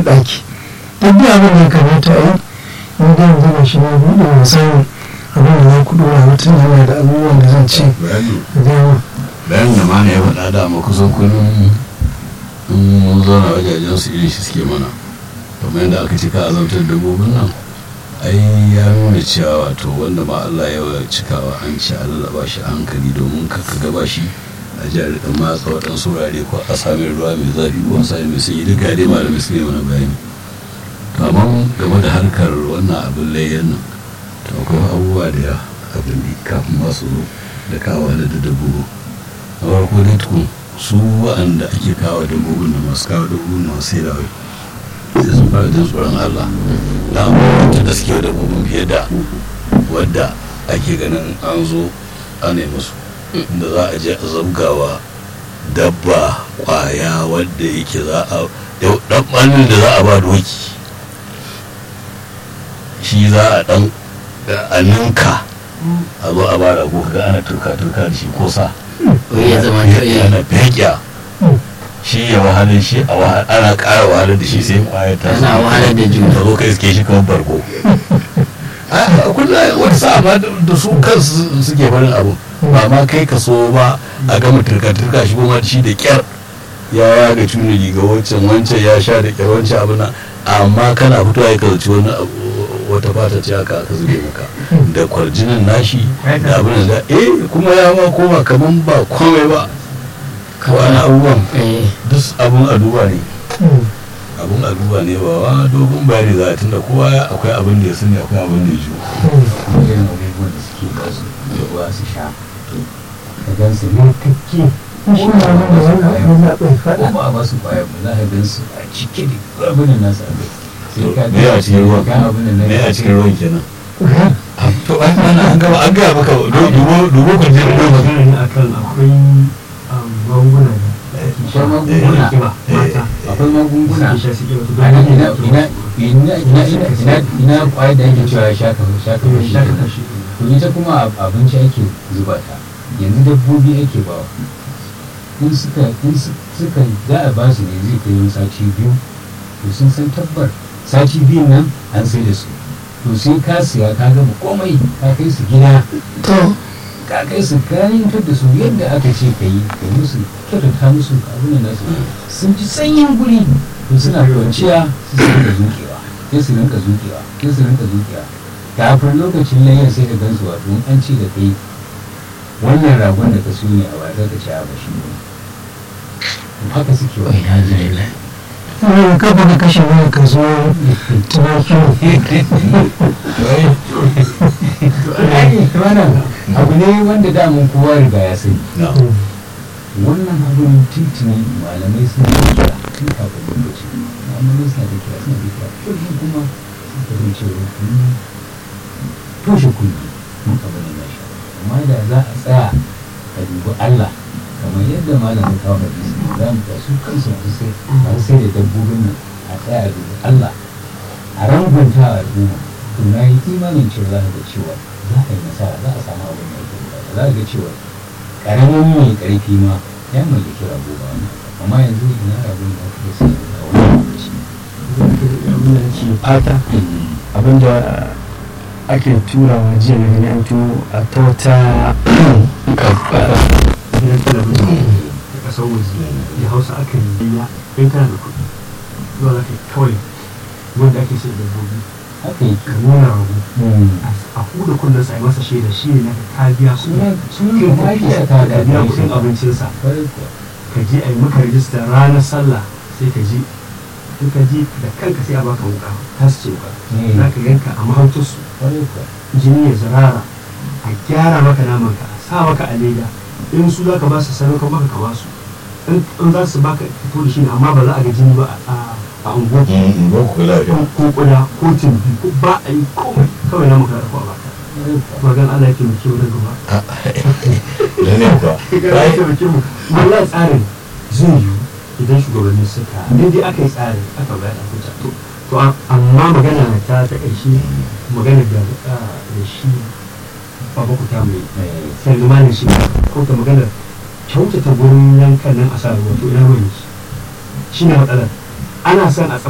ɗaki duk da abin da ya kamata a yi ni da yanzu ga shi na buɗe wa samun abin da za ku ɗora mutum yana da abubuwan da zan ce da yawa bayan da mana ya faɗa da ma kusan kullum in mun zauna wajajen su irin shi suke mana kamar yadda aka cika azabtar dabbobin nan ai ya nuna cewa wato wanda ma Allah ya wa cikawa an ci a lallaba shi a hankali domin ka ka gaba shi a jihar da matsa waɗansu wurare ko a sami ruwa mai zafi ko a sami mai sanyi duka dai malamai su ne mana bayani to amma game da harkar wannan abin layyan nan to akwai abubuwa da ya abin da kafin masu zo da kawo da dabbobi a farko dai tukun su wa'anda ake kawo dabbobin da masu kawo dabbobin masu sai da wai sai sun fara jin tsoron Allah da abubuwan da suke dabbobin fiye da wadda ake ganin an zo ana yi musu da za a je a zabgawa dabba kwaya wadda yake za a dan ɓanin da za a ba doki shi za a dan a ninka a zo a ba rago kaga ana turka-turka da shi ko sa ya zama to iya ana fekya shi ya wahalar shi a wahala ana ƙara wahalar da shi sai kwayar ta Ana wahalar da juna. ta zo kai suke shi kamar barko a kullum wata sa'a ma da su kansu suke barin abu ba ma kai ka so ba a gama turka-turka shi kuma shi da kyar ya yaga cuni riga wancan wancan ya sha da kyar wancan abu na amma kana fitowa ya kazaci wani abu wata fata ce haka aka zube maka da kwarjinin nashi da abin da eh kuma ya ma koma kaman ba komai ba wani abubuwan eh duk abun a duba ne abun a duba ne ba wa dogon bayani za a tunda kowa ya- akwai abin da ya sani akwai abin da ya ji irin abubuwan da suke ba su da ruwa su sha ka gan su yankakke shi ne abin da wannan abin da bai ko faɗa ba a ba su kwaya ba za ka gan su a cike da abin da nasu abin sai ka me a cikin ruwan ga abin da na me a cikin ruwan kenan to an ana an gaba an gaba maka dubo dubo kwarjinin ruwan magana ne akan akwai um, magunguna da ake sha Akwai da magunguna. kiba mata akwai magunguna suke sha suke wasu a nan ina dogon ina ina ina ina ina ina kwaya da ake cewa shaka shaka kuma shi sha ka kashi to ita kuma a- abinci ake zuba ta yanzu dabbobi ake ba in suka in su- suka za a ba su ne zai kai wani sati biyu to sun san tabbar sati biyun nan an sai da su to sai ka siya ka gama komai ka kai su gida to ka kai su kayantar da su yadda aka ce ka yi ka musu kyautata musu abin da nasu sun ji sanyin guri to suna kwanciya su su rinka zukewa sai su rinka zukewa sai su rinka zukewa kafin lokacin layyar sai ka gansu wato in an ce da kai wannan ragon da ka siyo ne a wata ka ci a bashi ne haka suke wa ina zai wani kafa ka kashe wani ka zo tunaki wannan abu ne wanda damun kowa riga ya sani wannan abin tuntuni malamai sun yi kira tun kafin lokaci malamai suna da kira suna da kira kullum kuma suka zai ce wa kunni toshe kunni mun abin da na sha amma da za a tsaya a dubi Allah kamar yadda malamin kawo hadisi za mu ga su kansu masu sai masu sai da dabbobin nan a tsaya a dubi Allah a rangunta a al'umma to na yi imanin cewa za a ga cewa za a yi nasara za a samu abin da ake bukata za a ga cewa karamin mai karfi ma ya mallaki rago ba wannan amma yanzu ina rabon da ake sai a wani lokaci abin da ke fata abinda ake turawa jiya na gani an turo a ta wata gidan talabijin da kasar waje da hausa aka yi ya in kana da kuɗi zuwa za ka yi kawai wanda ake sai dabbobi haka yake ka nuna rago a huda kunnen sa a yi masa shaida shi ne na ka biya su Suna- suna kin mahaifiyar tafiya ta ka biya da kuɗin gaisa. abincinsa kwarai kuwa ka je a yi maka rijista ranar sallah sai ka je in ka je da kanka sai a baka wuka ta su ce wuka Mm. za ka yanka a mahautarsu kwarai kuwa jini ya zirara a gyara maka naman ka a sa maka a leda in su za ka ba su sadaukar maka ka ba su in in za su baka fito da shi ne amma ba za a ga jini ba a a unguwa ba ku lafiya ko kuda ko timbi ko ba a yi komai kawai naman ka da a baka kwarai kuwa magan Allah ya taimake mu na gaba da ne kuwa ya taimake mu wallahi tsarin zai yiwu idan shugabanni suka daidai aka yi tsarin aka bayar da hujja to to a- amma magana ta ta ƙarshe magana da ah, da shi baba ku ta mai Eh, sai zamanin shi ko ta magana kyautata gurin yankan nan a sa ruwa to ina ruwan shi shi ne matsalar ana son a